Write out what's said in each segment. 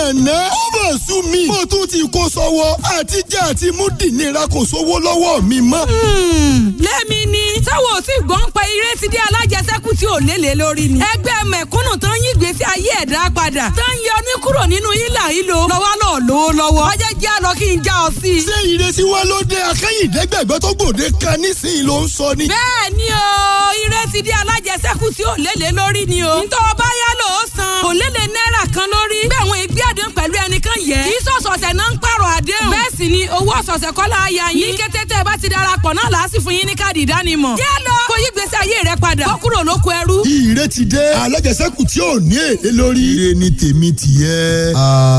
àná ó bọ̀ sú mi mo tún ti kó sọ́wọ́ àti jẹ́ àti mú dìnnira kò sówó lọ́wọ́ mi mọ́. lẹ́mi ni táwọn ò sì gbọ́n pa eré ti dé alájẹsẹ́kù tí ò lélẹ̀ lórí ni. ẹgbẹ́ mẹ̀kúnnù tó ń yí ìgbésí ayé ẹ̀dá padà tó ń yọ ní kúrò nínú ìlà ìlò lọ́wọ́ lọ́ọ́ lówó lọ́wọ́. ọjọ́ jẹ́ àlọ́ kí n já ọ sí i. ṣé ìrètí wa ló dé akẹ́yìndẹ́gbẹ̀gbẹ́ tó gbòde kan nísìnyí ló ń sọ ni. bẹ́ẹ̀ ni o eré ti dé alájẹsẹ́kù tí ò lélẹ̀ lórí ni o. ntọ́ ọba yá lò ó san kò lélẹ̀ náírà kan lórí. bẹ́ẹ̀ wọn ìgbé àdéhùn pẹ̀lú ẹnìkan yẹ. kì í sọ̀sọ̀sẹ̀ náà ń pààrọ̀ àdéhùn. bẹ́ẹ̀ sì ni owó ọ̀sọ̀ọ̀sẹ̀ kọ́ la ya yín. ní kété tẹ́ ẹ bá ti darapọ̀ náà làá sì fún yín ní káàdì ìdánimọ̀. jẹ́ lọ kó yí gbèsè ayé rẹ padà. kó kúrò lóko ẹrú. ìrètí dé alájẹsẹ́kù tí ò ní èlé lórí. ire ni tèmi tìyẹ.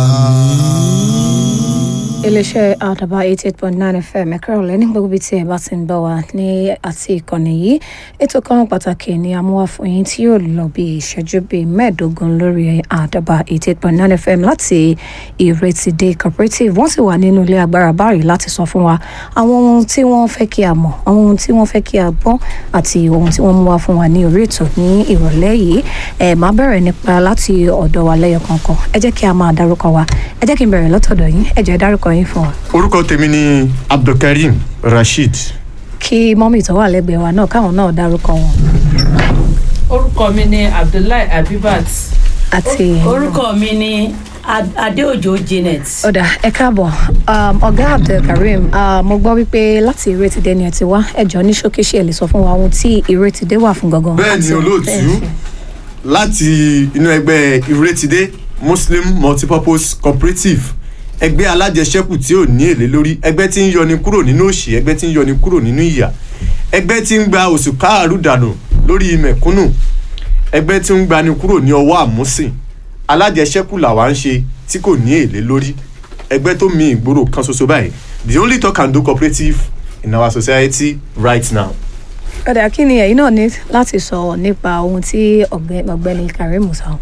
àmín iléeṣẹ́ àdàbà eighty eight point nine fm ẹ̀ka ọ̀lẹ́ ní gbogbo ibi tí ẹ bá ti ń bọ̀ wá ní àti ìkànnì yìí ètò kan pàtàkì ni amúwá fún yín tí yóò lọ bí ìṣẹ́jú bíi mẹ́ẹ̀ẹ́dógún lórí àdàbà eighty eight point nine fm láti ìrètídé cooperative wọ́n sì wà nínú ilé agbára báyìí láti sọ fún wa àwọn ohun tí wọ́n fẹ́ kí a mọ̀ àwọn ohun tí wọ́n fẹ́ kí a gbọ́ àti ohun tí wọ́n mú wá fún wa ní orí ètò ní ìrọ̀lẹ́ yìí ẹ̀ máa bẹ̀rẹ̀ nípa láti ọ̀dọ̀ wa lẹ́yọ kọ̀ọ̀kan ẹ jẹ́ kí a máa dárúkọ wa ẹ jẹ́ kí n bẹ̀rẹ̀ lọ́tọ̀dọ̀ yín ẹ jẹ́ dárúkọ yín fún wa. orúkọ tèmi ni abdulkareem rasheed. kí mọ́mì tó wà lẹ́gbẹ̀ẹ́ wa náà káwọn náà dárúkọ wọn. orúkọ mi ni abdullahi abibat àti. orúkọ mi ni adéòjò janet. ọ̀dà ẹ káàbọ̀ ọ̀gá abdulkareem mo gbọ́ wípé láti ìrètídé ni ẹ ti wá ẹjọ́ ní ṣókíṣe ẹ lè sọ fún wa ohun tí ìrètídé wà fún gangan. bẹ́ẹ̀ ni olóòtú láti inú ẹgbẹ́ ìrètídé muslim multipurpose cooperative ẹgbẹ́ alájẹsẹ́kù tí ò ní èlé lórí ẹgbẹ́ tí ń yọni kúrò nínú òṣì ẹgbẹ́ tí ń yọni kúrò nínú ìyà ẹgbẹ́ tí ń gba oṣù káàrú dànù lórí mẹ̀kúnnù ẹgbẹ́ tí ń gbani kúrò ní ọwọ́ àmúsìn alájẹsẹ́kù làwa ń ṣe tí kò ní èlé lórí ẹgbẹ́ tó mi ìgboro kan ṣoṣo báyìí the only talk and do cooperative in our society right now. ọ̀dà kí ni ẹ̀yin náà ní láti sọ nípa ohun tí ọ̀gbẹ́ni karim sọ.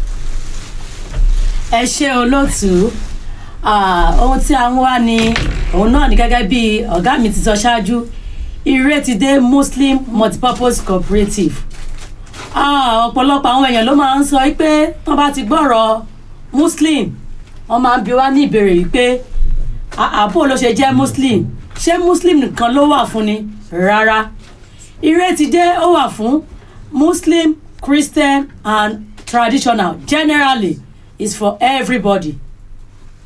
ẹ ṣe olóòtú ohun tí a ń wá ni òun náà ni gẹ́gẹ́ bí ọ̀gá mi ti sọ ṣáájú ìrètídé muslim multipurpose cooperative ọ̀pọ̀lọpọ̀ àwọn èèyàn ló máa ń sọ pé tó bá ti gbọ́rọ̀ muslim wọ́n máa ń bi wá ní ìbéèrè yìí pé àbò ló ṣe jẹ́ muslim ṣé muslim nìkan ló wà fún ni rárá ìrètídé ó wà fún muslim christian and traditional generally is for everybody